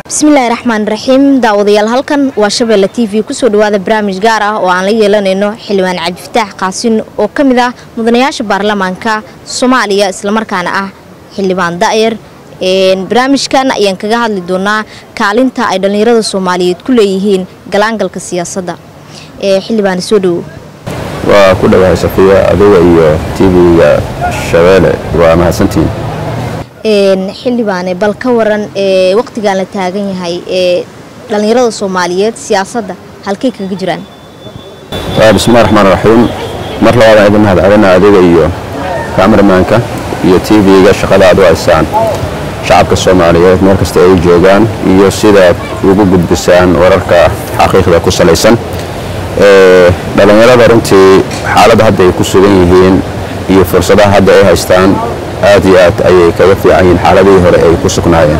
bismillaahi raxmaan raxiim daawadayaal halkan waa shabeelle t v kusoo dhawaada barnaamij gaar ah oo aan la yeelanayno xildhibaan cabdifataax qaasin oo ka mid ah mudanayaasha baarlamaanka soomaaliya islamarkaana ah xildhibaan da'yar barnaamijkan ayaan kaga hadli doonaa kaalinta ay dhallinyarada soomaaliyeed ku leeyihiin galaangalka siyaasadda xildhibaan soo dhowo waa ku dhawahay safiya adiga iyo tv-ga shabeelle waa mahadsantihiin xildhibaane bal ka waran ee waqtigaan la taagan yahay ee dhallinyarada soomaaliyeed siyaasadda halkay kaga jiraan bismillahi raxmaan raxiim mar labaad aan idin mahad celina adiga iyo kameramaanka iyo tv-ga shaqada aad u haysaan shacabka soomaaliyeed meel kasta ay joogaan iyo sidaad ugu gudbisaan wararka xaqiiqda ku salaysan dhallinyarada runtii xaaladda hadda ay ku sugan yihiin iyo fursadaha hadda ay haystaan aad iyo aad ayay kaga fiican yihiin xaaladihii hore ay ku sugnaayeen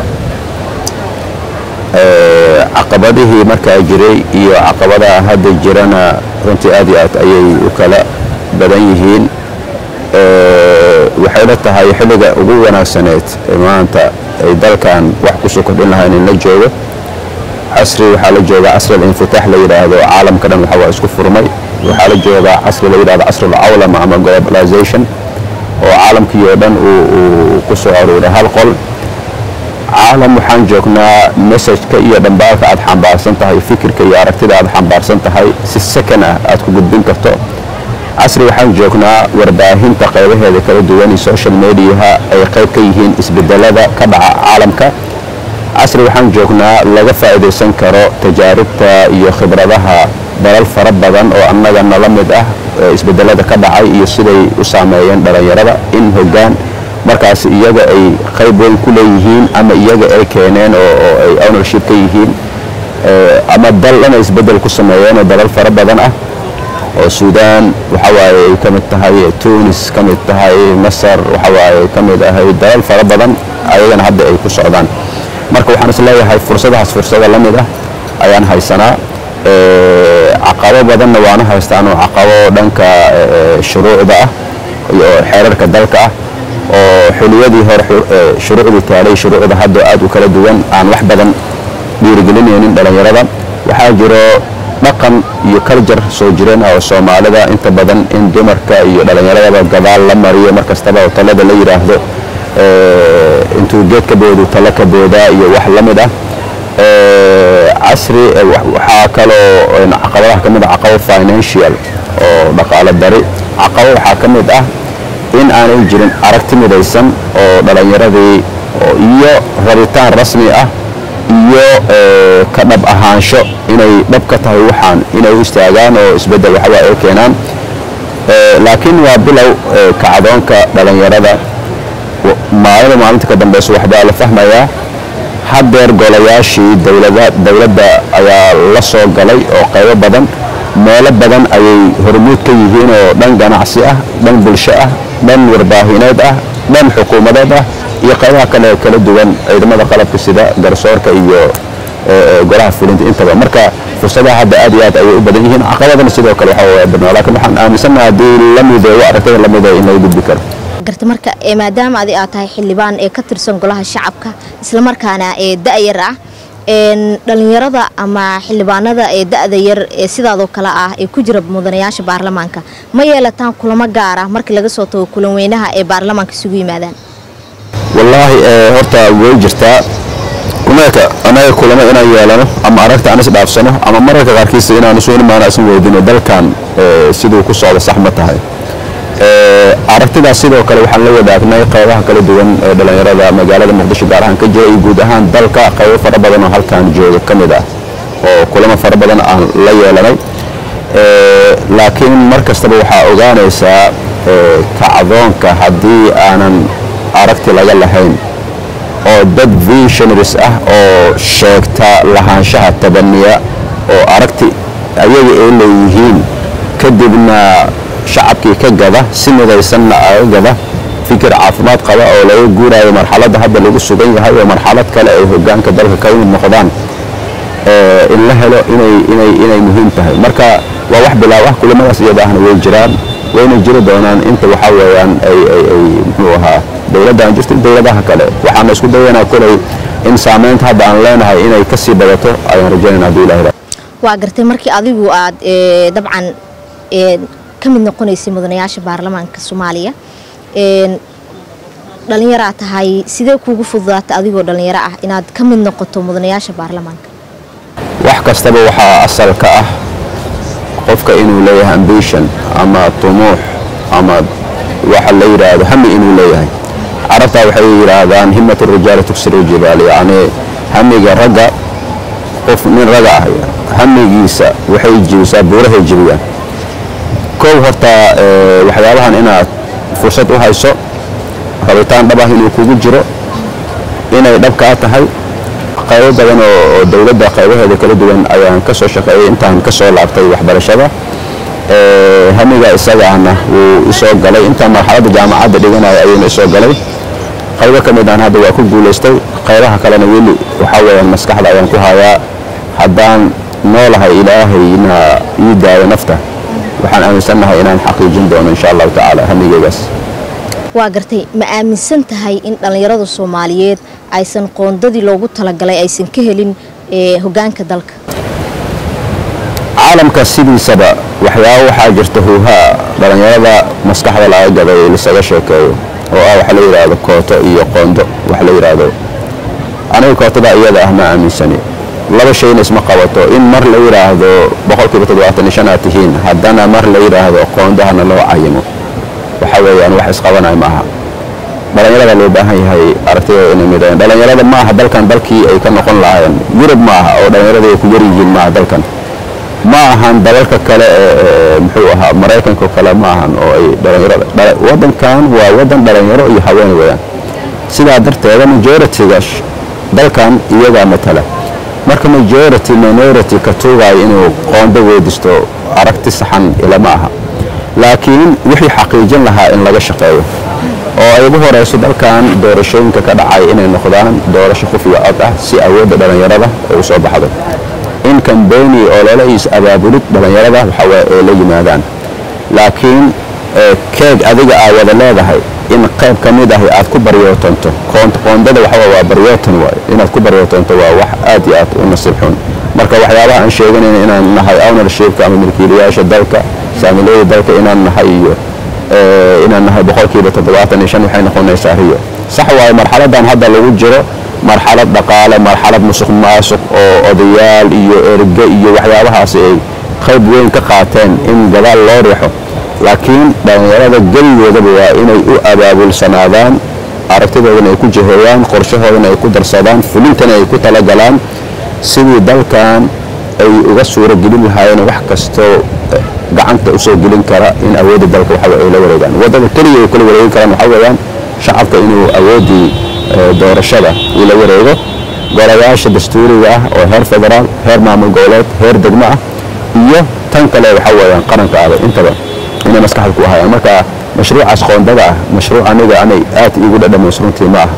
caqabadihii markaa jiray iyo caqabadaha hadda jirana runtii aad iyo aad ayay u kala badan yihiin waxayna tahay xilliga ugu wanaagsaneed ee maanta ay dalkan wax kusoo kordhin lahayn in la joogo casri waxaa la joogaa casri alinfitaax la yidhaahdo caalamka dhan waxa waa isku furmay waxaa la joogaa casri la yidhahdo casri alcawlama ama globalization oo caalamkii oo dhan uu ku soo aruuray hal qol caalam waxaan joognaa messajka iyo dhambaalka aad xambaarsan tahay fikirka iyo aragtida aad xambaarsan tahay si sakan ah aad ku gudbin karto casri waxaan joognaa warbaahinta qaybaheeda kala duwan iyo social mediaha ay qayb ka yihiin isbedelada ka dhaca caalamka casri waxaan joognaa laga faa'iidaysan karo tajaaribta iyo khibradaha dalal fara badan oo annaga nala mid ah isbedelada ka dhacay iyo siday u saameeyeen dhallinyarada in hoggaan markaas iyaga ay qayb weyn ku leeyihiin ama iyaga ay keeneen oo ay ownership ka yihiin ama dal inay isbedel ku sameeyeen oo dalal fara badan ah oo suudaan waxawaaye ay ka mid tahay tunis ka mid tahay masar waxawaaye ka mid ahay dalal fara badan ayagana hadda ay ku socdaan marka waxaan is leeyahay fursadahaas fursada la mid ah ayaan haysanaa caqabo badanna waana haystaan oo caqabo dhanka shuruucda ah iyo xeerarka dalka ah oo xiliyadii hore shuruucdii taalay shuruucda hadda aad u kala duwan aan wax badan dhiirigelinaynin dhallinyarada waxaa jiro dhaqan iyo kaljar soo jireen ah oo soomaalida inta badan in dumarka iyo dhallinyaradaba gadaal la mariyo mar kastaba oo talada la yidhaahdo intuu geed ka boodu talo ka boodaa iyo wax la mid ah casri waxaa kaloo caqabadaha ka mid ah caqabo financial oo dhaqaalo dari caqabo waxaa ka mid ah in aanay jirin aragti midaysan oo dhallinyaradii iyo rabitaan rasmi ah iyo ka dhab ahaansho inay dhab ka tahay waxaan inay u istaagaan oo isbeddel waxawaa ay keenaan laakiin waa bilow kacdoonka dhallinyarada maalida maalinta ka dambeysa waxbaa la fahmayaa haddeer golayaashii dowladda ayaa la soo galay oo qaybo badan meelo badan ayay hormuud ka yihiin oo dhan ganacsi ah dhan bulsho ah dhan warbaahineed ah dhan xukuumadeed ah iyo qaybaha kale kala duwan ciidamada qalabka sida garsoorka iyo golaha fulinta intaba marka fursadaha hadda aad iyo aad ayay u badan yihiin caqabadana sidoo kale waxaa badnaa lakin waxaan aaminsannaha haddii la mideeyo aragtada la mideeyo in laga gudbi karo garta marka maadaama adi aad tahay xildhibaan ee ka tirsan golaha shacabka islamarkaana ee da-yar ah dhallinyarada ama xildhibaanada ee da-da yar ee sidaadoo kale ah ee ku jira mudanayaasha baarlamaanka ma yeelataan kulamo gaar ah markii laga soo tago kulan weynaha ee baarlamaanka isugu yimaadaan wallaahi horta way jirtaa kumeeka anaga kulamo inaan yeelano ama aragta aan isdhaafsano ama mararka qaarkiisa inaan isu imaana isan weydino dalkan siduu ku socdo sax ma tahay aragtidaas sidoo kale waxaan la wadaagnay qaybaha kala duwan ee dhallinyarada magaalada muqdisho gaar ahaan ka jira iyo guud ahaan dalka qaybo fara badan oo halkan jooga ka mid ah oo kulamo fara badan aan la yeelanay laakiin mar kastaba waxaa ogaanaysaa kacdoonka haddii aanan aragti laga lahayn oo dad visionaries ah oo sheegta lahaanshaha tabaniya oo aragti ayaga ay leeyihiin kadibna shacabkii ka gada si midaysanna aga gada fikir caafimaad qaba oo laga guuraayo marxaladda hadda lagu sugan yahay oo marxalad kale ay hogaanka dalka ka mid noqdaan in la helo inay muhiim tahay marka waa wax bilaaw ah kulamadaas iyadaahna way jiraan wayna jiri doonaan inta waxaa weeyaan ay muxuu ahaa dowladdan jirta dowladaha kale waxaana isku dayanaa kolay in saamaynta hadda aan leenahay inay kasii badato ayaan rajaynayna hadduu ilahi waa gartay markii adigu aad dabcan ka mid noqonaysay mudanayaasha baarlamaanka soomaaliya dhalinyaraa tahay sidee kuugu fududaatay adigoo dhalinyaro ah inaad ka mid noqoto mudanayaasha baarlamaanka wax kastaba waxaa asalka ah qofka inuu leeyahay ambition ama tumuux ama waxa la yidhaahdo hami inuu leeyahay carabtaa waxay yidhaahdaan himat rijaali tuksiru jibaal yacni hamiga ragga qof nin raga ah hamigiisa waxay jibisaa buurahay jibiyaan kow horta waxyaabahan inaad fursad u hayso rabitaan dhab ah inuu kugu jiro inay dhabkaa tahay qaybo badan oo dowladda qaybaheeda kala duwan ayaan ka soo shaqeeyey intaan ka soo laabtay waxbarashada hamiga isagaana wuu isoo galay intaan marxaladda jaamacadda dhiganaya ayuuna isoo galay qaybo ka mid aan hadda waa ku guulaystay qaybaha kalena weli waxaa weeyaan maskaxda ayaan ku hayaa haddaan noolahay ilaahayna ii daayo nafta waxaan aaminsannahay inaan xaqiijin doono insha allahu tacaala hamigeygaas waa gartay ma aaminsan tahay in dhallinyarada soomaaliyeed aysan qoondadii loogu talagalay aysan ka helin hogaanka dalka caalamka sidiisaba waxyaaba waxaa jirta huuhaa dhallinyarada maskaxda laga gaday lisaga sheekeeyo oo ah waxa la yidhaahdo kooto iyo qoondo wax la yidhaahdo aniga kootada iyada ah ma aaminsani laba shayna isma qabato in mar la yidhaahdo boqolkiiba toddobaatan iyo shan aad tihiin haddana mar la yidhaahdo qoondahana loo cayimo waxa weeyaan wax isqabanaya ma aha dhallinyarada loo baahan yahay aragtidooda inay midayaan dhallinyarada ma aha dalkan dalkii ay ka noqon lahaayeen yurub ma aha oo dhallinyarada ay ku yar yihiin maaha dalkan ma ahan dalalka kale ee muxuu ahaa maraykanka kale ma ahan oo ay dhallinyarada waddankan waa waddan dhallinyaro iyo haween weeyaan sidaa darteeda majority-ga dalkan iyagaa matala marka majority minority ka tuugaayo inuu qoondo weydisto aragti saxan ilama aha laakiin wixii xaqiijin lahaa in laga shaqeeyo oo ay ugu horeyso dalkan doorashooyinka ka dhacay inay noqdaan doorasho qof iyo cod ah si awoodda dhallinyarada ay u soo baxdo in kambeni oo lala is abaabulid dhallinyarada waxawaa ay la yimaadaan laakiin keeg adiga aa wada leedahay in qayb ka mid ahi aad ku baryootanto qoondada waxawa waa baryootan waayo inaad ku baryootanto waa wax aad iyo aad u nasiib xun marka waxyaabaha aan sheeganayna inaan nahay ownershipka ama milkiilayaasha dalka saamilooda dalka inaan nahay iyo inaan nahay boqolkiiba toddobaatan iyo shan waxay noqonaysaa riyo sax waayo marxaladan hadda lagu jiro marxalad dhaqaale marxalad musuq maasuq oo odayaal iyo erge iyo waxyaabahaasi ay qayb weyn ka qaateen in gadaal loo riixo laakiin dhallinyarada geligoodaba waa inay u abaabulsanaadaan aragtidoodana ay ku jiheeyaan qorshahoodana ay ku darsadaan fulintana ay ku talagalaan sidii dalkan ay uga suuro gelin lahaayeen wax kastoo gacanta usoo gelin kara in awoodda dalka waxa ay la wareegaan waddada keliya ay kula wareegi karaan waxaa weeyaan shacabka inuu awooddii doorashada uu la wareego golayaasha dastuuriga ah oo heer federaal heer maamul goboleed heer degmo ah iyo tan kale waxaa weeyaan qaranka ah intaba inay maskaxda ku hayaan marka mashruucaas qoondada ah mashruuc aniga anay aad iigu dhadhamayso runtii ma aha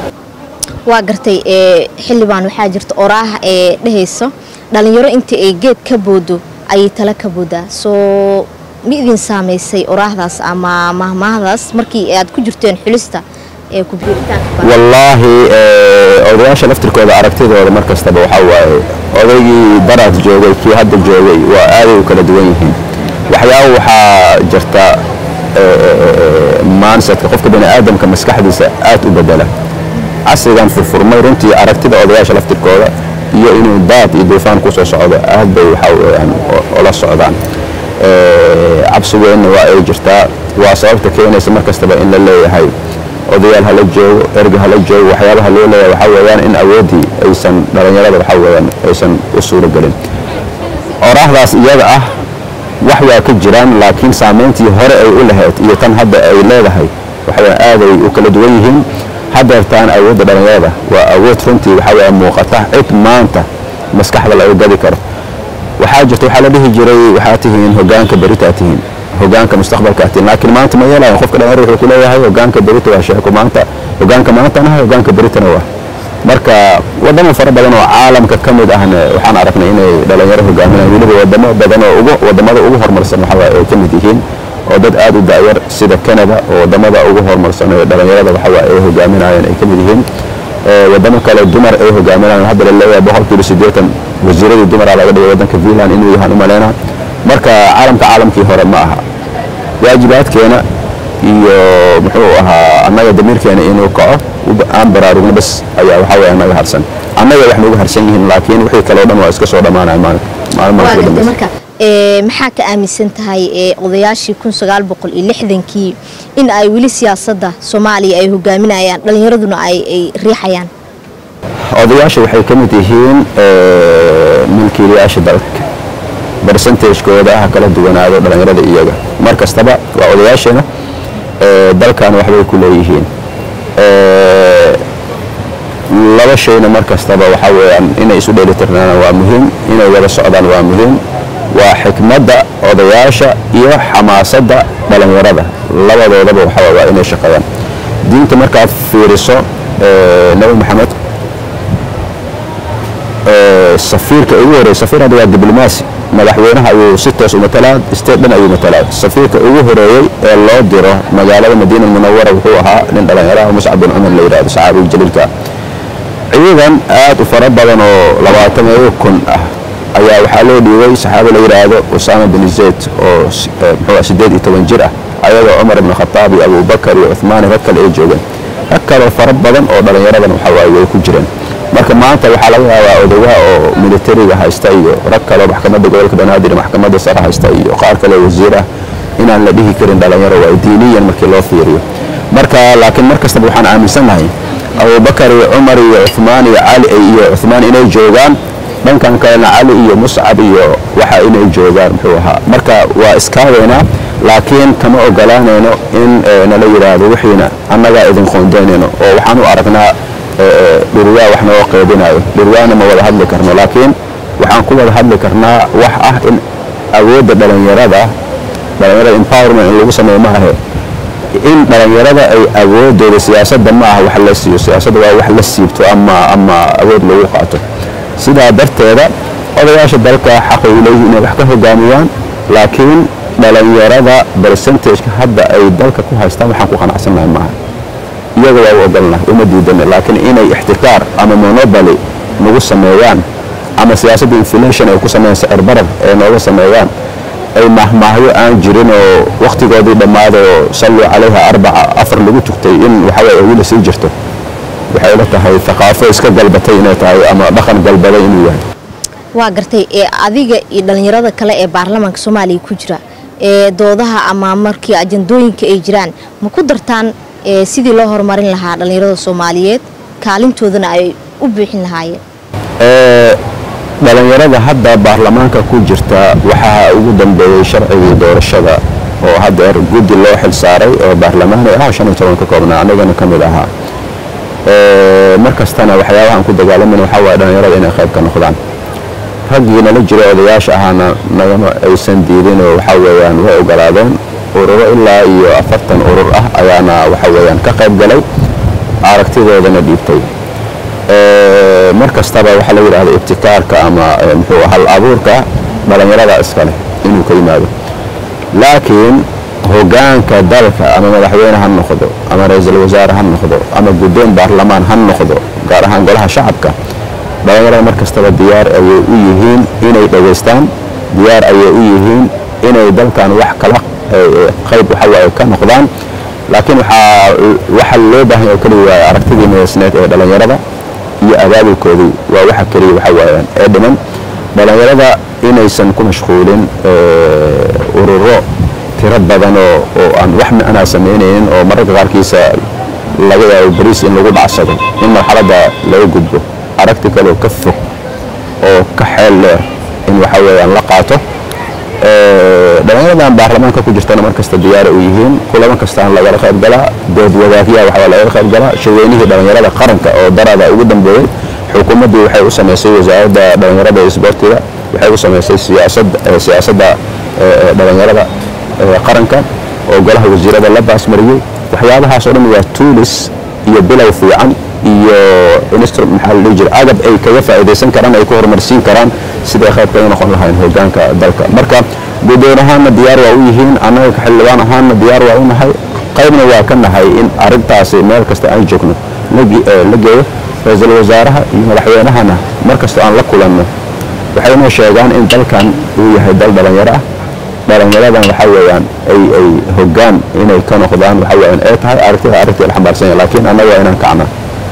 waa gartay xildhibaan waxaa jirta oraaha ee dhehayso dhallinyaro intii ay geed ka boodo ayay tala ka boodaa soo ma idin saamaysay oraahdaas ama mahmaahdaas markii aad ku jirteen xulista ee kubiiritaanka wallaahi odayaasha laftirkooda aragtidooda mar kastaba waxaa waaye odaygii daraad joogay kii hadda joogay waa aaday u kala duwan yihiin waxyaaba waxaa jirta maansadka qofka bani aadamka maskaxdiisa aad u bedela casrigan furfurmay runtii aragtida odayaasha laftirkooda iyo inuu daad iyo duufaan ku soo socdo aad bay waxaa weyaan ola socdaan cabsigeenna waa ay jirtaa waa sababta keenaysa mar kastaba in la leeyahay odayaal hala joogo erga hala joogo waxyaabaha loo leeyahay waxaa weeyaan in awooddii aysan dhallinyarada waxaa weeyaan aysan u suuro gelin oraahdaas iyada ah wax waa ka jiraan laakiin saamayntii hore ay u lahayd iyo tan hadda ay leedahay waxaweyaan aaday u kala duwan yihiin hadeertaan awoodda dhallinyarada waa awood runtii waxaa weeyaan muuqata cid maanta maskaxda laga gadi karo waxaa jirta waxaa la dhihi jiray waxaa tihiin hogaanka beritaa tihiin hogaanka mustaqbalka tihiin laakiin maanta ma yeelayan qofka dhalinyarada wuxuu ku leeyahay hogaanka berita waa sheeko maanta hogaanka maantana hogaanka beritana waa marka wadamo fara badan oo caalamka ka mid ahna waxaan aragnay inay dhalinyaro hogaaminayaan weliba wadamo badan oo ugu wadamada ugu horumarsan waxaa ay ka mid yihiin oo dad aad u da'yar sida canada oo wadamada ugu horumarsan ee dhalinyarada waxaa ay hogaaminayaan ay ka mid yihiin wadamo kale dumar ay hogaaminayaan hadda la leeyahay boqolkiiba siddeetan wasiiradii dumaraa laga dhigay waddanka finland inuu yahaan u malaynaa marka caalamka caalamkii hore ma aha waajibaadkeena iyo muxuu ahaa annaga damiirkeena inuu kaco aan baraarugno bas ayaa waxaa weeye annaga harsan annaga wax nagu harsan yihiin laakiin wixii kaleo dhan waa iska soo dhammaanaya maalin maalin marka maxaa ka aaminsan tahay odayaashii kun sagaal boqol iyo lixdankii in ay weli siyaasadda soomaaliya ay hogaaminayaan dhallinyaraduna ay riixayaan odayaasha waxay ka mid yihiin milkiilayaasha dalka barsentajkooda ha kala duwanaado dhallinyarada iyaga mar kastaba waa odayaasheena dalkan waxbay ku leeyihiin laba shayna mar kastaba waxaa weeyaan inay isu dheelitirnaana waa muhiim inay wada socdaan waa muhiim waa xikmadda odayaasha iyo xamaasadda dhallinyarada labadoodaba waxaa waa inay shaqeeyaan diinta markaad fiiriso nebi maxamed safiirka ugu horreey safiir hadda waa diblomaasi madaxweynaha ayuu si toos u matalaa state dhan ayuu matalaa safiirka ugu horeeyey ee loo diro magaalada madiina munawara wuxuu ahaa nin dhallinyaraha muscab bin cumar la yidhahdo saxaabiga jaliilka ciidan aad u fara badan oo labaatameeyo kun ah ayaa waxaa loo dhiibay saxaabi la yidhaahdo usaama bin zayd oo muxuu siddeed iyo toban jir ah ayadoo cumar ibn khataab iyo abubakar iyo cuhmaan rag kale ay joogeen rag kaloo fara badan oo dhallinyaradan waxaa waaye way ku jireen marka maanta waxaa laga yaabaa odayaha oo militariga haysta iyo rag kaleo maxkamadda gobolka banaadir maxkamadda sare haysta iyo qaar kale wasiir ah inaan la dhihi karin dhallinyaro waa diiniyan markii loo fiiriyo marka laakiin mar kastaba waxaan aaminsannahay abubakar iyo cumar iyo cuhmaan iyo cali iyo cuhmaan inay joogaan dhankan kalena cali iyo muscab iyo waxa inay joogaan muxuu ahaa marka waa iskaaweynaa laakiin kama ogolaanayno in nala yidhaahdo wixiina annagaa idin qoondaynayno oo waxaan u aragnaa dhurwaa wax noo qeybinayo dhurwaana ma wada hadli karno laakiin waxaan ku wada hadli karnaa wax ah in awoodda dhallinyarada dhallinyarada empowerment in lagu sameeyo ma ahe in dhallinyarada ay awoodooda siyaasadda ma aha wax la siiyo siyaasadda waa wax la siibto ama ama awood lagu qaato sidaa darteeda odayaasha dalka xaqay u leeyihin inay wax ka hogaamiyaan laakiin dhallinyarada percentageka hadda ay dalka ku haystaan waxaan ku qanacsannahay maaha iyaga waa u ogolnahay uma diidana laakiin inay ixtikaar ama monoboly nagu sameeyaan ama siyaasadda inflation ay ku sameeyaan sicir barar ay nooga sameeyaan ay mahmaahyo aan jirin oo wakhtigoodii dhammaada oo salluu calayha arbaca afar lagu tugtay in waxaway ay weli sii jirto waxay la tahay thaqaafo iska galbatay inay tahay ama dhaqan galbaday inuu yahay waa gartay ee adiga iyo dhallinyarada kale ee baarlamaanka soomaaliya ku jira ee doodaha ama markii ajandooyinka ay jiraan ma ku dartaan sidii loo horumarin lahaa dhallinyarada soomaaliyeed kaalintoodana ay u buuxin lahaayeen dhallinyarada hadda baarlamaanka ku jirta waxaa ugu dambeeyey sharcigii doorashada oo haddeer guddi loo xil saaray oo baarlamaani ah shan iyo toban ka koobnaa annagana ka mid ahaa mar kastana waxyaabahaan ku dagaalamayna waxaa waaya dhallinyarada inay qayb ka noqdaan raggii nala jira odayaasha ahaana nagama aysan diidin oo waxaa weeyaan way ogolaadeen ururo ilaa iyo afartan urur ah ayaana waxa weeyaan ka qayb galay aragtidoodana dhiibtay mar kastaba waxaa la yidhahda ibtikaarka ama muxuu hal abuurka dhallinyarada iskale inuu ka yimaado laakiin hogaanka dalka ama madaxweyne ha noqdo ama ra-iisul wasaare ha noqdo ama guddoon baarlamaan ha noqdo gaar ahaan golaha shacabka dhallinyarada mar kastaba diyaar ayay u yihiin inay dhegaystaan diyaar ayay u yihiin inay dalkan wax kala qayb waxawaaye ka noqdaan laakiin waxaa waxa loo baahan oo keliya waa aragtidii midaysneed ee dhallinyarada iyo abaabulkoodii waa waxa keliya waxa waayaan ee dhiman dhallinyarada inaysan ku mashquulin ururo tiro badan oo oo aan wax micnaa samaynaynin oo mararka qaarkiisa laga yaabo bariis in lagu dhacsado in marxaladda laga gudbo aragti kaleoo ka fog oo ka xeel dheer in waxa weeyaan la qaato dhallinyaradan baarlamaanka ku jirtana mar kasta diyaara u yihiin kulamo kastaan lagala qayb galaa dood wadaagyaha waxaa lagala qayb galaa shaweynihii dhallinyarada qaranka oo darada ugu dambeeyey xukuumaddii waxay u samaysay wasaaradda dhallinyarada iyo isboortiga waxay u samaysay siyaasadda dhallinyarada qaranka oo golaha wasiirada la baasmariyey waxyaabahaas oo dhan waa tuulis iyo bilow fiican iyo instrument maxaa la dhihi jira agab ay kaga faa'iidaysan karaan ay ku horumarsiin karaan siday qayb kaga noqon lahayn hogaanka dalka marka guddoon ahaanna diyaar waa u yihiin annaga ka xildhibaan ahaanna diyaar waa u nahay qaybna waa ka nahay in arrintaasi meel kasta aan joogno la geeyo ra-iisul wasaaraha iyo madaxweynahana markastoo aan la kulanno waxay noo sheegaan in dalkan uu yahay dal dhalinyaro ah dhalinyaradan waxaa weeyaan ay ay hoggaan inay ka noqdaan waxaa weeyaan ay tahay aragtida aragtii la xambaarsan yahay laakiin annaga waa inaan kacnaa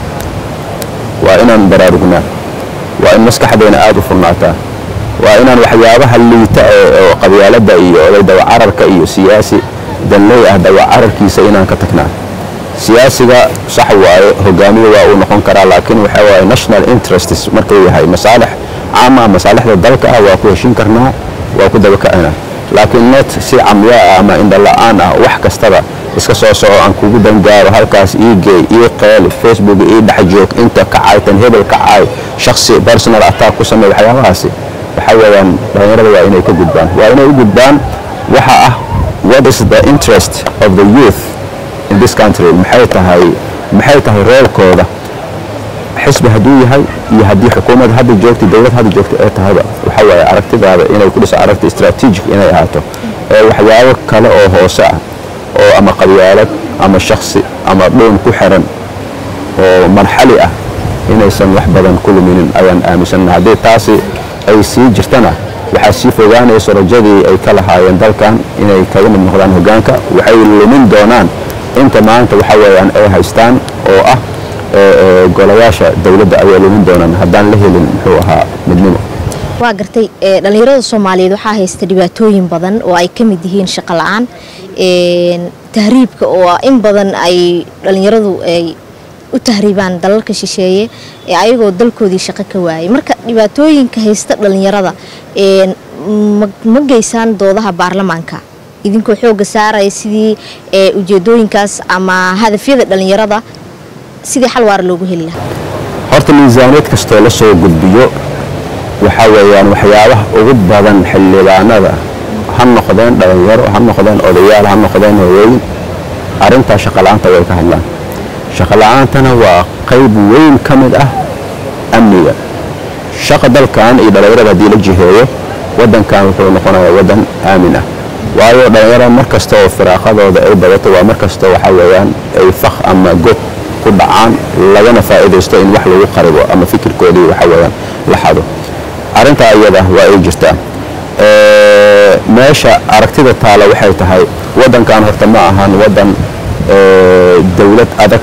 waa inaan baraarugnaa waa in maskaxdeena aada u furnaataa waa inaan waxyaabaha liita oo qabyaaladda iyo oday dawacararka iyo siyaasi danley ah dawacararkiisa inaan ka tagnaa siyaasiga sax waaye hogaamiye waa uu noqon karaa laakiin waxa waaye national interests markuu yahay masaalix caama masaalixda dalka ah waa ku heshin karnaa waa ku dabakacinaa laakiin net si camyaa ah ama indhala-aan ah wax kastaba iska soo soco aan kugu dangaaro halkaas ii geey ii qeeli facebook ii dhex joog inta kacay tan hebel kacay shaksi personal attack ku samey waxyaabahaasi waxa weeyaan dhalinyarada waa inay ka gudbaan waa inay u gudbaan waxa ah what is the interest of the youth in this country maxay tahay maxay tahay roolkooda xisbi hadduu yahay iyo haddii xukuumad hadda joogta dowlad hadda joogta ee tahayba waxa waaye aragtidaada inay ku dhiso aragti strategic inay ahaato ee waxyaabo kale oo hoose ah oo ama qabyaalad ama shaksi ama dhuun ku xiran oo marxali ah inaysan wax badan ku luminin ayaan aaminsanna haddii taasi ay sii jirtana waxaa sii fogaanayso rajadii ay ka lahaayeen dalkan inay kaga mid noqdaan hoggaanka waxay lumin doonaan inta maanta waxa weeyaan ay haystaan oo ah golayaasha dowladda ayay lumin doonaan haddaan la helin muxuu ahaa midnimo waa gartay dhalinyarada soomaaliyeed waxaa haysta dhibaatooyin badan oo ay ka mid yihiin shaqo la-aan tahriibka oo in badan ay dhalinyaradu ay u tahriibaan dalalka shisheeye ee ayagoo dalkoodii shaqo ka waayay marka dhibaatooyinka haysta dhalinyarada ma geysaan doodaha baarlamaanka idinkoo xooga saaraya sidii ujeedooyinkaas ama hadafyada dhalinyarada sidii xal waara loogu heli lahaa horta miisaaniyad kastoo la soo gudbiyo waxaa weeyaan waxyaabaha ugu badan xildhibaanada ha noqdeen dhalinyaro ha noqdeen odayaal ha noqdeen hawooyin arrintaa shaqola'aanta way ka hadlaan shaqola'aantana waa qayb weyn ka mid ah amniga shaqa dalkan iyo dhalinyarada haddii la jiheeyo waddankan wuxuu noqonayaa waddan aamin ah waayo dhalinyarada mar kasta oo firaaqadooda ay badato waa mar kasta waxaa weeyaan ay fakh ama god ku dhacaan lagana faa'iidaysto in wax lagu qaribo ama fikirkoodii waxaa weeyaan la xado arrintaa iyada waa ay jirtaa meesha aragtida taala waxay tahay waddankan horta ma ahan waddan dowlad adag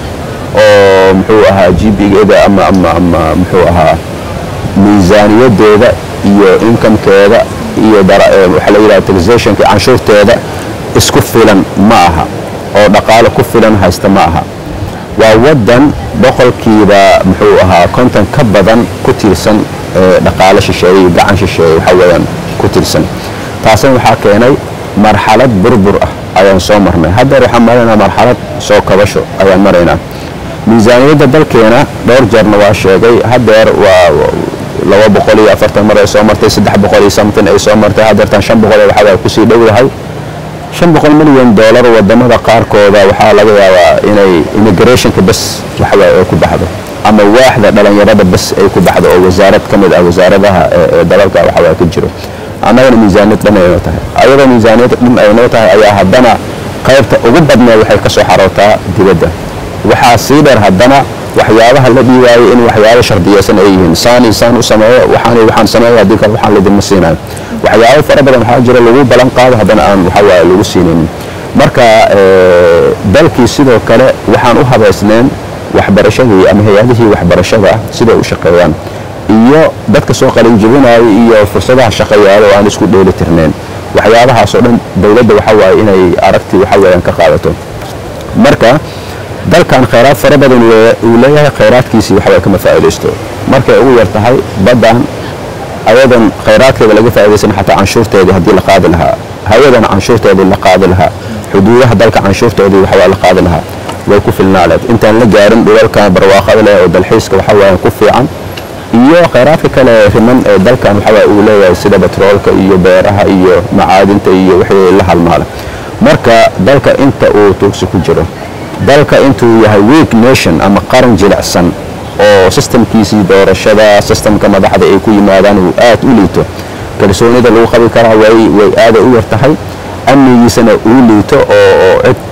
oo muxuu ahaa gbigeeda ama ama ama muxuu ahaa miisaaniyadeeda iyo inkamkeeda iyo waxaa la yidhaha taxationka canshuurteeda isku filan ma aha oo dhaqaale ku filan haysta ma aha waa waddan boqolkiiba muxuu ahaa konton ka badan ku tiirsan dhaqaale shisheeye iyo gacan shisheeye waxaa weeyaan ku tiirsan taasina waxaa keenay marxalad burbur ah ayaan soo marnay haddeer waxaan maraynaa marxalad soo kabasho ayaan maraynaa miisaaniyadda dalkeena dhowr jeerna waa sheegay haddeer waa laba boqol iyo afartan mar ay soo martay saddex boqol iyo something ay soo martay haddeertan shan boqol waxaa waa kusii dhowdahay shan boqol milyan doolar wadamada qaarkooda waxaa laga yaabaa inay immigrationka bas waxawaaye ay ku baxdo ama waaxda dhalinyarada bas ay ku baxdo oo wasaarad ka mid ah wasaaradaha ee dalalka waxawaaye ka jiro annagana miisaaniyad dhan aynoo tahay ayadoo miisaaniyad dhan aynoo tahay ayaa haddana qaybta ugu badneed waxay ka soo xarootaa dibadda waxaa sii dheer haddana waxyaabaha la dhiibaayay in waxyaabo shardiyeysan ay yihiin saan iyo saan u sameeyo waxaan waxaan sameeyo haddii kale waxaan lidinma siinayo waxyaabo fara badan waxaa jira lagu balan qaado haddana aan waxa waaye lagu siinaynin marka dalkii sidoo kale waxaan u habaysneen waxbarashadii ama hay-adihii waxbarashada siday u shaqeeyaan iyo dadka soo qalinjibinaya iyo fursadaha shaqayaalo oo aan isku dheeli tirneen waxyaabahaasoo dhan dowladda waxa waaye inay aragti waxa weeyaan ka qaadato marka dalkan khayraad fara badan uu leeyahay khayraadkiisii waxbay kama faa'iidaysto markay ugu yar tahay baddan ayadan khayraadkeeda laga faa'iidaysan xataa canshuurteedii haddii la qaadi lahaa hawadan canshuurteedii la qaadi lahaa xuduudaha dalka canshuurtoodii waxbaa la qaadi lahaa way ku filnaaleed intaan la gaarin dhulalka barwaaqada leh oo dalxiiska waxa weeyaan ku fiican iyo khayraadka kale riman ee dalkan waxawaa uu leeyahay sida batroolka iyo beeraha iyo macaadinta iyo wixii la halmaala marka dalka inta uu tuugsi ku jiro dalka intuu yahay weak nation ama qaran jilicsan oo sistamkiisii doorashada sistamka madaxda ay ku yimaadaan uu aad u liito kalsoonida lagu qabi karaa way way aaday u yar tahay amnigiisana uu liito oo cid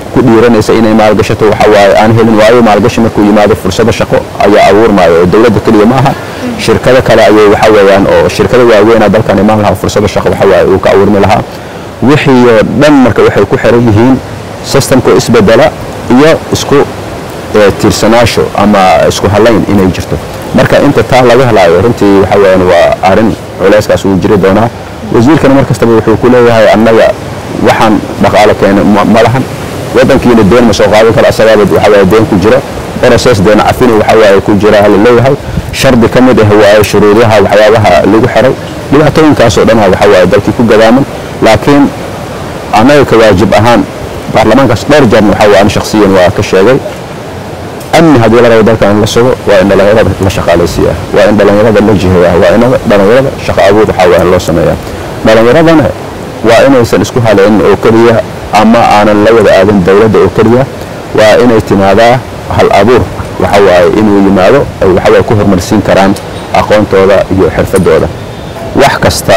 ku dhiiranaysa inay maalgashato waxa waaye aan helin waayo maalgashi markuu yimaado fursado shaqo ayaa abuurmaayo oo dowladda keliya ma aha shirkado kale ayay waxa weeyaan oo shirkado waaweynaa dalkan imaan lahaa fursado shaqo waxa waaye uu ka abuurmi lahaa wixii oo dhan marka waxay ku xiran yihiin systemka isbedela iyo isku tiirsanaasho ama isku halayn inay jirto marka inta taa laga helaayo runtii waxa weeyaan waa arrin culeyskaas uu jiri doonaa wasiirkana mar kastaba wuxuu ku leeyahay annaga waxaan dhaqaale keenay ma lahan waddankiina deen ma soo qaadan karo asagaaba waxa waaye deen ku jira process deen cafini waxa waaye ku jira la leeyahay shardi ka mid ah waaye shuruudaha waxyaabaha lagu xiray dhibaatooyinkaasoo dhan waxa waaye dalkii ku gadaaman laakiin annaga ka waajib ahaan baarlamaankaas dhowr jeerna waxa waaye shakhsiyan waa ka sheegay amni haddii la rabo dalkan in la sugo waa in dhallinyarada la shaqaalaysiiyaa waa in dhallinyarada la jiheeyaa waa in dhallinyarada shaqo abuur waxaa waa in loo sameeyaa dhallinyaradana waa inaysan isku halaynin oo keliya ama aanan la wada aadin dowladda oo keliya waa inay timaadaa hal abuur waxa waaye inuu yimaado ay waxa waaye ku horumarsiin karaan aqoontooda iyo xirfadooda wax kasta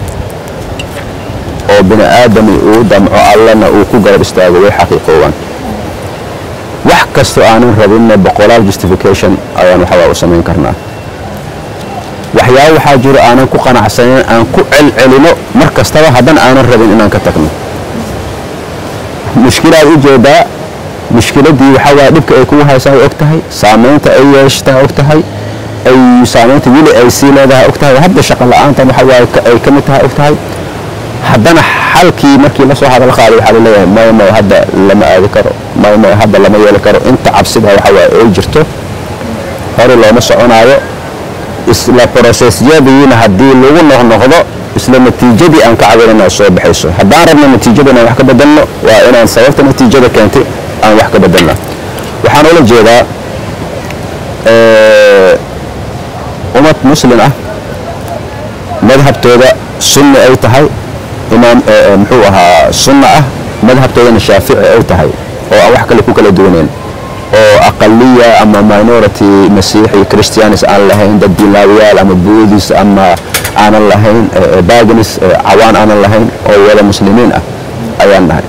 oo bini aadami uu damco allana uu ku garab istaago way xaqiiqoowaan wax kastoo aanan rabinna boqolaal justification ayaan waxawaa u samayn karnaa waxyaabo waxaa jiro aanan ku qanacsanayn aan ku celcelino mar kastaba haddan aanan rabin inaan ka tagno mushkilaad u jeedaa mushkiladii waxaa waaya dhibka ay kugu haysaa og tahay saamaynta ay yeeshtaa og tahay ay saamaynta weli ay sii leedahay og tahay hadda shaqa la-aantan waxa waaye ay ka mid tahay og tahay haddana xalkii markii la soo hadal qaaday waxaa laleeyahay maya maya hadda lama aadi karo maya maya hadda lama yeeli karo inta cabsida waxa waaye ay jirto hore looma soconaayo isla brosesyadiina haddii lagu noqnoqdo isla natiijadii aan ka cabirana soo baxayso haddaan rabno natiijada inaan wax ka bedelno waa inaan sababta natiijada keentay aan wax ka bedelna waxaan ula jeedaa ummad muslim ah madhabtooda sunni ay tahay imaam muxuu ahaa sunna ah madhabtoodana shaafici ay tahay oo aan wax kale ku kala duwaneen oo aqaliya ama minority masiixi christianis aan lahayn dad dilaawiyaal ama buudis ama aanan lahayn baganis cawaan aanan lahayn oo wada muslimiin ah ayaan nahay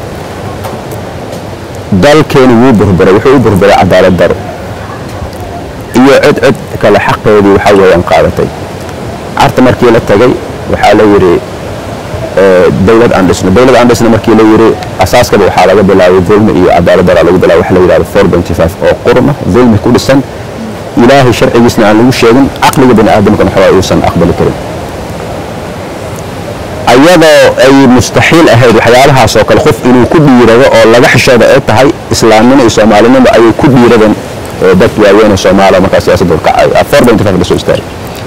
dalkeeni wuu burburay wuxuu u burburay cadaalad daro iyo cid cid kale xaqeedii waxaa weeyaan qaadatay carta markii la tagay waxaa la yidhi dowlad aan dhisno dowlad aan dhisno markii la yidhi asaaskaba waxaa laga bilaabay dulmi iyo cadaalad dara lagu bilaabay waxa la yidhahdo four twenty five oo qurna dulmi ku dhisan ilaahay sharcigiisna aan lagu sheegin caqliga bani aadamkana waxaa uusan aqbali karin ayadoo ay mustaxiil ahayd waxyaalahaas oo kale qof inuu ku dhiirado oo laga xishooda ay tahay islaamnimo iyo soomaalinimo ayay ku dhiiradeen dad waaweyn oo soomaaliya markaa siyaasadda kacay four twenty five lasoo istaagay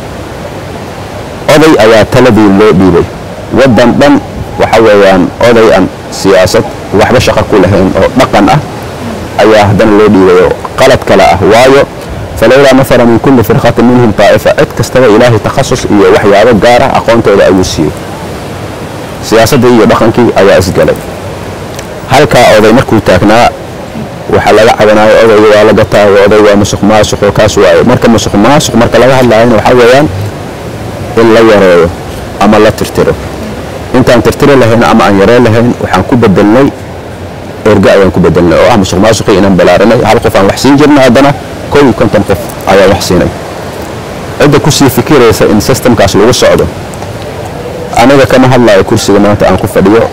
oday ayaa taladii loo dhiibay waddan dhan waxa weeyaan oday aan siyaasad waxba shaqo ku lahayn oo dhaqan ah ayaa haddana loo dhiibayo qalad kale ah waayo falowlaa nafara min kulli firqatin minhum taa'ifa cid kastaba ilaahay takhasus iyo waxyaabo gaar ah aqoontooda ayuu siiyey siyaasaddii iyo dhaqankii ayaa isgalay halkaa oday markuu taagnaa waxaa laga cabanayo odayga waa la gataayo oday waa musuq maasuq oo kaas waayo marka musuq maasuq marka laga hadlaayana waxaa weeyaan in la yareeyo ama la tirtiro intaan tirtiri lahayn ama aan yareen lahayn waxaan ku bedelnay erga ayaan ku bedelnay oo ah musuq maasuqii inaan balaaranay hal qof aan wax siin jirna haddana kow iyo konton qof ayaan wax siinay cidda kusii fikiraysa in systemkaas lagu socdo aniga kama hadlayo kursiga maanta aan ku fadhiyo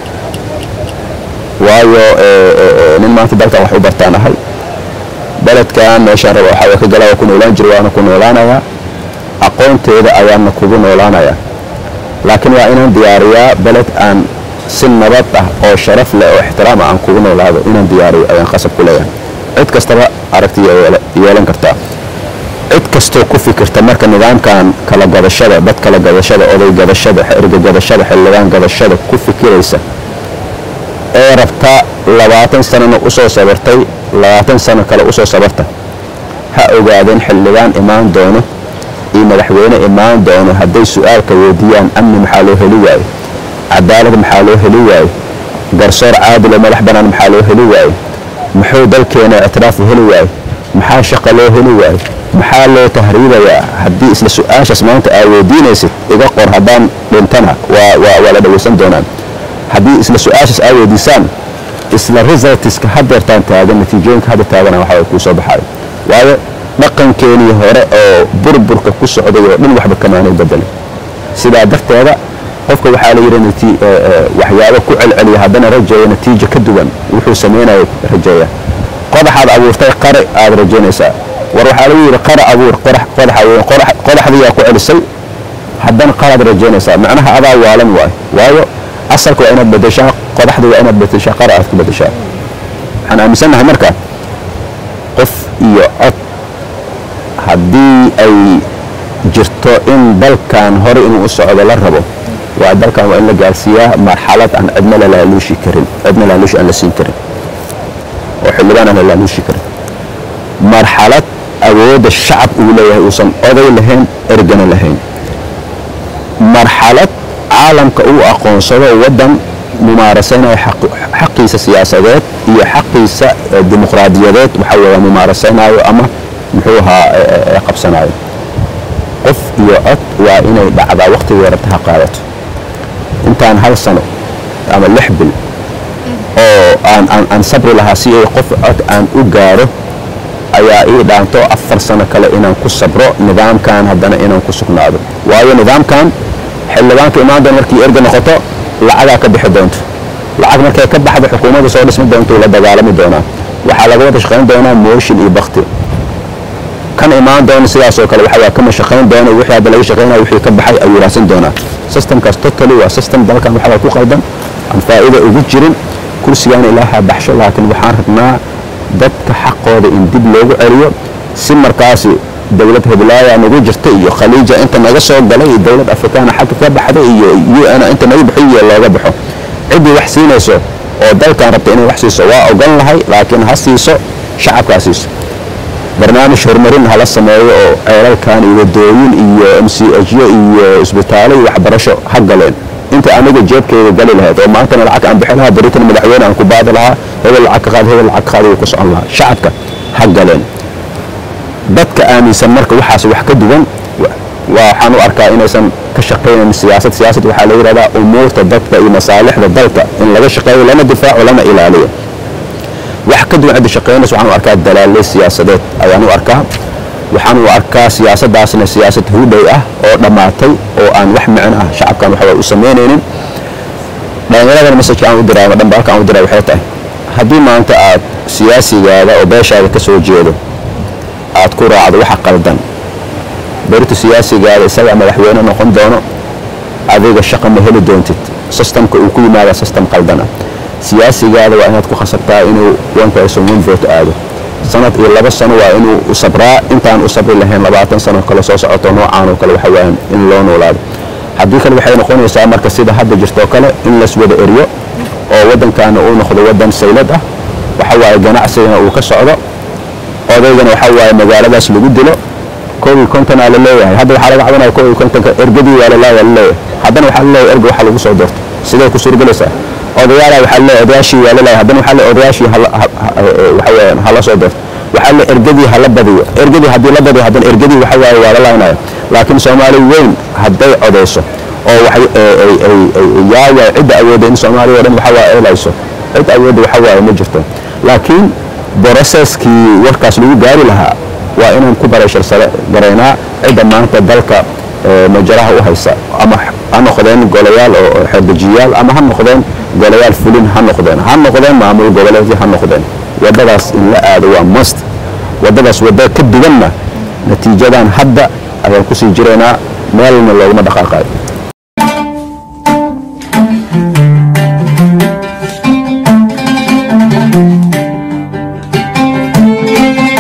waayo nin maanta dalkan wax u bartaan ahay beledkan meeshaan raba waxaa ka galaa ku noolaan jira waana ku noolaanayaa aqoonteeda ayaana kugu noolaanayaa laakiin waa inaan diyaariyaa beled aan si nabad ah oo sharaf leh oo ixtiraam ah aan kugu noolaado inaan diyaariyo ayaan qasab ku leeyahay cid kastaba aragti yeelan kartaa cid kastoo ku fikirta marka nidaamkan kala gadashada dad kala gadashada oday gadashada erga gadashada xildhibaan gadashada ku fikiraysa ee rabta labaatan sanana usoo sabartay labaatan sano kale usoo sabarta ha ogaadeen xildhibaan imaan doono iyo madaxweyne imaan doono hadday su-aalka weydiiyaan amni maxaa loo heli waayo cadaalad maxaa loo heli waayo garsoor caadil oo madax bannaan maxaa loo heli waayo muxuu dalkeena ictiraafu heli waayo maxaa shaqa loo heli waayo maxaa loo tahriibayaa haddii isla su-aashaas maanta aa weydiinaysid iga qor haddaan dhintana waa waa la dhawaysan doonaan haddii isla su-aashaas aa weydiisaan isla resultska hadeertaan taagan natiijooyinka hadda taagana waxa kuu soo baxayo waayo dhaqankeenii hore oo burburka ku socday oo dhan waxba kamaanay bedelay sidaa darteeda qofka waxaa la yidhi waxyaabo ku celceliya haddana rajeeya natiijo ka duwan wuxuu samaynayo rajeeya qodaxaad abuurtay qare aad rajaynaysaa war waxaa lagu yidhi qara abuur qodaxdiyaa ku celisay haddana qaraad rajaynaysaa macnaha adaa waalan waay waayo asalka waa inaad bedeshaa qodaxda waa inaad bedeshaa qara aad ku bedeshaa waxaan aaminsannahay marka qof iyo cod haddii ay jirto in dalkan hore inuu u socdo la rabo waa dalkan waa in la gaarsiiyaa marxalad aan cidna lalaaluushi karin cidna laaluushi aan la siin karin oo xildhibaan aan la laaluushi karin marxalad awoodda shacab uu leeyahay uusan oday lahayn ergana lahayn marxalad caalamka uu aqoonsado waddan mumaarasaynaya xaqiisa siyaasadeed iyo xaqiisa dimuqraadiyadeed waxa weeya mumaarasaynayo ama muxuu ahaa qabsanayo qof iyo cod waa inay dhacdaa wakhtiga yarata ha qaadato intaan hal sano ama lix bil oo aan sabri lahaa si ay qof cod aan u gaaro ayaa ii dhaanto afar sano kale inaan ku sabro nidaamkan haddana inaan ku sugnaado waayo nidaamkan xildhibaanka imaan doona markii erga noqoto lacagaa ka bixi doonto lacag markay ka baxdo xukuumadda soo dhismi doonto la dagaalami doonaa waxaa laga wada shaqayn doonaa mooshin iyo bakti kan imaan doona sidaasoo kale waxaa kama shaqayn doona wixii hadda laga shaqaynaya wixii ka baxay ayuu raadsan doonaa systemkaas totally waa system dalkan waxaa ku qaldan aan faa'iida ugu jirin kursigaan ilaaha baxsho laakiin waxaan rabnaa dadka xaqooda in dib loogu celiyo si markaasi dowlad heblaaya nagu jirta iyo khaliija inta naga soo galay iyo dowlad afrikaana xagga ka baxday iyo un inta naga bixiyo looga baxo ciddii wax siinayso oo dalkan rabta inay wax siiso waa ogon lahay laakiin ha siiso shacabka ha siiso barnaamij horumarin hala sameeyo oo ceelalkan iyo wadooyin iyo m c hyo iyo isbitaalo iyo waxbarasho ha galeen inta aniga jeebkeyga gali lahayd oo maantana lacag aan bixi lahaa beritan madaxweyne aan ku baadi lahaa hebel lacag ka qaad hebel lacag ka qaad wuu ku socon lahaa shacabka ha galeen dadka aaminsan marka waxaas wax ka duwan waxaan u arkaa inaysan ka shaqaynayn siyaasad siyaasad waxaa la yidhahdaa umuurta dadka iyo masaalixda dalka in laga shaqeeyo lana difaaco lana ilaaliyo wax ka duwan cidda shaqaynaysa waxaan u arkaa dalaaley siyaasadeed ayaan u arkaa waxaan u arkaa siyaasaddaasna siyaasad hudhay ah oo dhammaatay oo aan wax micno ah shacabkan waxba u samaynaynin dhallinyaradana messajka aan u diraa ama dhambaalka aan u diraa waxay tahay haddii maanta aad siyaasigaada oo beeshaada ka soo jeedo aad ku raacdo waxa qaldan berita siyaasigaada isagaa madaxweyne noqon doono adiga shaqa ma heli doontid systemka uu ku yimaada system qaldan ah siyaasigaada waa inaad ku khasabtaa inuu one person one vote aado sanad iyo laba sano waa inuu u sabraa intaan u sabri lahayn labaatan sano kale soo socoto noocaan oo kale waxa weeyaan in loo noolaado haddii kale waxay noqonaysaa marka sida hadda jirto kale in las wada eriyo oo waddankaana uu noqdo waddan saylad ah waxa waaye ganacsigana uu ka socdo odaygana waxa waaye magaaladaas lagu dilo koob iyo kontonaa la leeyahay hadda waxaa laga cabanaya koob iyo kontonka ergadii waa laleeyahay laleeyahay haddana waxaa laleeyahay erga waxa lagu soo doorto sidee ku suurgelaysaa odayaala waxaa laleeyahay odayaashii waa laleeyahay haddana waxaa leeyahay odayaashii waxa weeyaan hala soo doorto waxaa le ergadii hala badiyo ergadii haddii la badiyo haddana ergadii waxa waaye waa la laynaya laakiin soomaali weyn hadday codayso oo yaaya cidda awoodda in soomaaliya o dhan waxa waa eelayso cid awoodda waxa waaye ma jirto laakiin broseskii warkaas lagu gaari lahaa waa inaan ku barayshar sare garaynaa cidda maanta dalka majaraha u haysa ama ha noqdeen golayaal oo xerdejiyaal ama ha noqdeen golayaal fulin ha noqdeen ha noqdeen maamul goboleedyo ha noqdeen waddadaas in la aado waa must waddadaas wadda ka duwanna natiijadan hadda ayaan kusii jiraynaa meelna looguma dhaqaaqayo